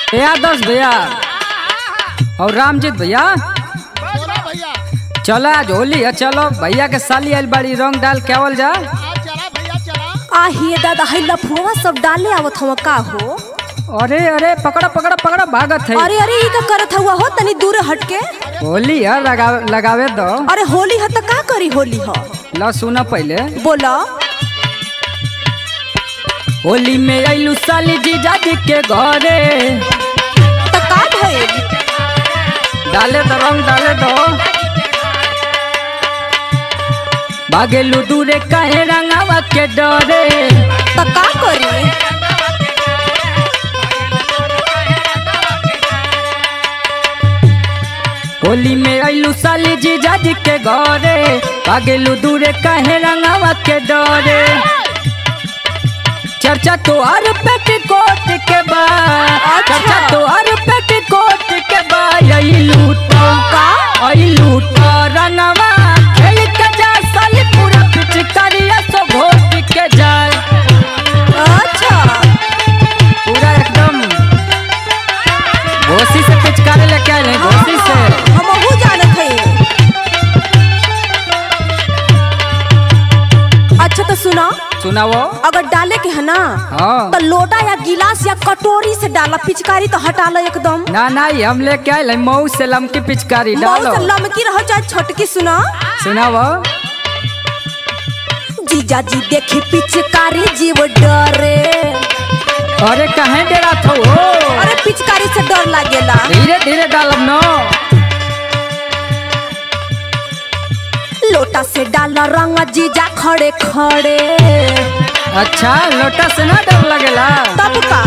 ए आदर्श भैया और रामजीत भैया बोला भैया चलो आज होली है चलो भैया के साली आइल बड़ी रंग डाल के आवल जा आज चला भैया चला आ हे दादा है लफुआ सब डाले आवत हवा का हो अरे अरे पकड़ा पकड़ा पकड़ा भागत है अरे अरे ई का करत हुआ हो तनी दूर हट के होली है लगावे लगावे दो अरे होली ह त का करी होली ह ला सुना पहले बोला होली में आइलू साली जीजा जी के घरे त का भइल डाले दो रंग डाले दो भागेलू दूरे काहे रंगावा के डरे त का करी होली में आइलू साली जीजा जी के घरे भागेलू दूरे काहे रंगावा के डरे चर्चा तो हर पेटीकोट के बा चर्चा तो हर पेटीकोट के बा यही लूटो का आई लूटो रंगवा खेल के जा साली पूरा पिचकारिया सो घोट के जाए अच्छा पूरा एकदम घोसी से पिचकारी लेके आए हैं घोसी से हमहू जानत हई अच्छा तो सुना सुनाओ अगर डाले के है ना हाँ तो लोटा या गिलास या कटोरी से डाला पिचकारी तो हटा लो एकदम ना ना ये हम लेके आए हैं मऊ से लमकी पिचकारी डालो बहुत लमकी रहो चाहे छोटकी सुना सुनाओ जीजा जी देखी पिचकारी जीव डरे अरे कहे डेरा था हो अरे पिचकारी से डर लागेला धीरे धीरे डालब न लोटा से डाला रंग जीजा खड़े खड़े अच्छा लोटा से ना डर लगेला तब का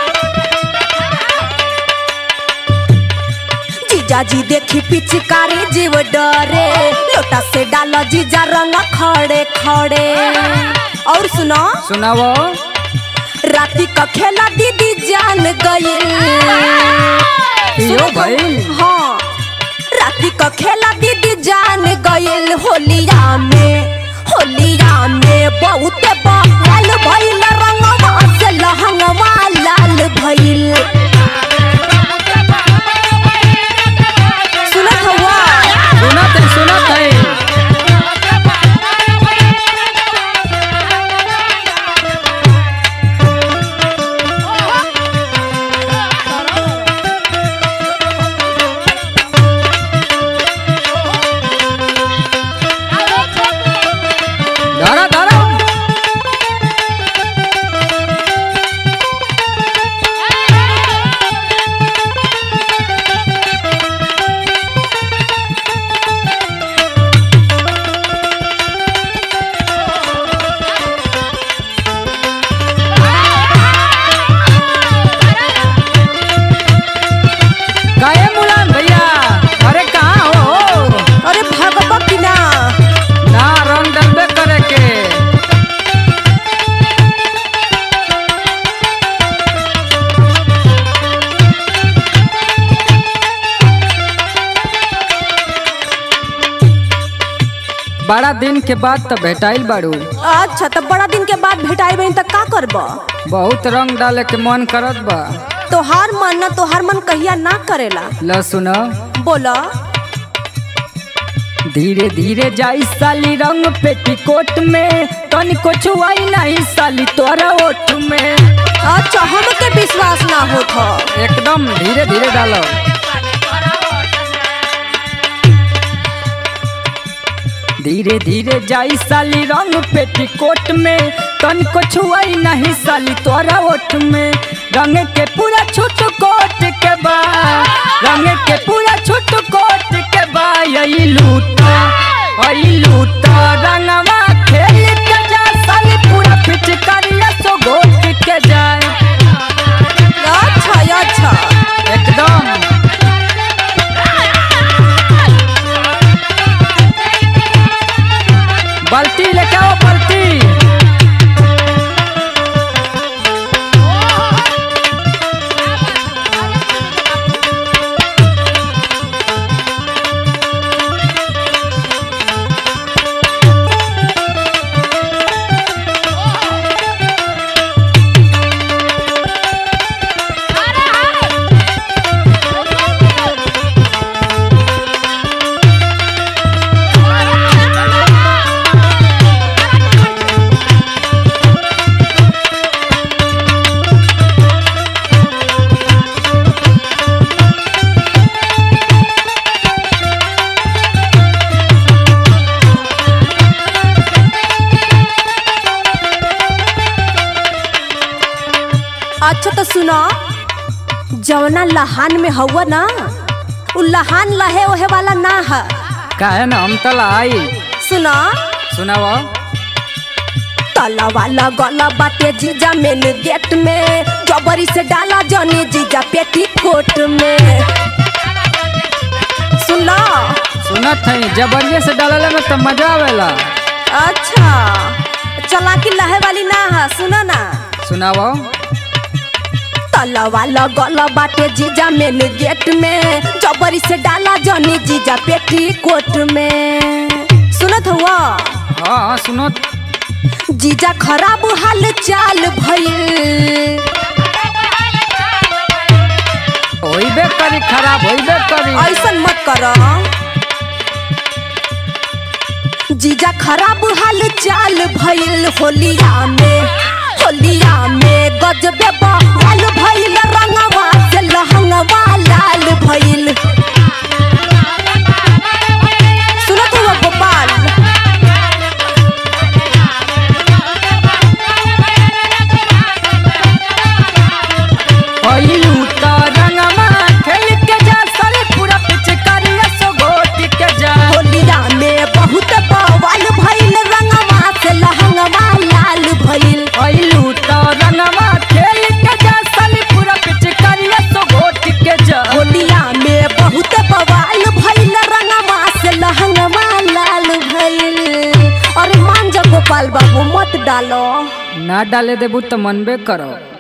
जीजा जी देखी पिचकारी जीव डरे लोटा से डाला जीजा रंग खड़े खड़े और सुनो सुनाओ राती का खेला दीदी जान गई यो भाई हाँ राती का खेला दीदी जान गईल होलिया में होलिया में बहुत बवाल भइल रंगवा से लहंगवा लाल भइल सुनत हवा सुनत है सुनत है धरा धरा काहे मुलायम भैया अरे कहाँ हो अरे भगवा की ना ना रंग डलबे करे के बड़ा दिन के बाद तो भेटाइल बाड़ू अच्छा तो बड़ा दिन के बाद भेटाई बहन तक का करब बहुत रंग डाले के मन करत बा तोहार मन ना तोहार मन कहिया ना करेला ल सुनो बोला धीरे धीरे जाई साली रंग पेटीकोट में तनिको छुआई नहीं साली तोरा ओठ में अच्छा हमके विश्वास ना होत ह एकदम धीरे धीरे डालो धीरे धीरे जाई साली रंग पेटीकोट में तनिको छुआई नहीं साली तोरा ओठ में रंग के पूरा छूट कोट के बा रंग के पूरा छूट कोट के बा यही लूटा यही लूटा रंगवा खेल के जा साली पूरा पिचकारिया सो घोट के जाए अच्छा अच्छा एकदम बाल्टी लेके आओ बाल्टी जवना लहान में हवा ना उ लहान लहे ओहे वाला ना है काहे ना हम तला आई सुना सुनाव तला वाला गला बाटे जीजा मेन गेट में जबरी से डाला जने जीजा पेटी कोट में सुना सुनत है जबरिये से डालले में तो मजा आवेला अच्छा चला की लहे वाली ना है सुना ना सुनाव तला वाला गला बाटे जीजा मेन गेट में जबरी से डाला जने जीजा पेटी कोट में सुनत हुआ हाँ हाँ सुनत जीजा खराब हाल चाल भइल होइबे करी खराब होइबे करी ऐसन मत कर जीजा खराब हाल चाल भइल होलिया में होलिया में गजबे बहाल भइल रंगवा से लहंगवा लाल भइल सुनत हुआ गोपाल पहिलू त रंगमा खेल के जा सारे पूरा पिचकारिया सो गोट के जा होलिया में बहुत बवाल भइल रंगवा से लहंगवा लाल भइल पहिलू त रंगमा खेल के जा सारे पूरा पिचकारिया सो गोट के जा होलिया में बहुत बवाल भइल रंगवा से लहंगवा लाल भइल अरे मान जा गोपाल बाबू मत डालो ना डाले देबू तो मनबे करो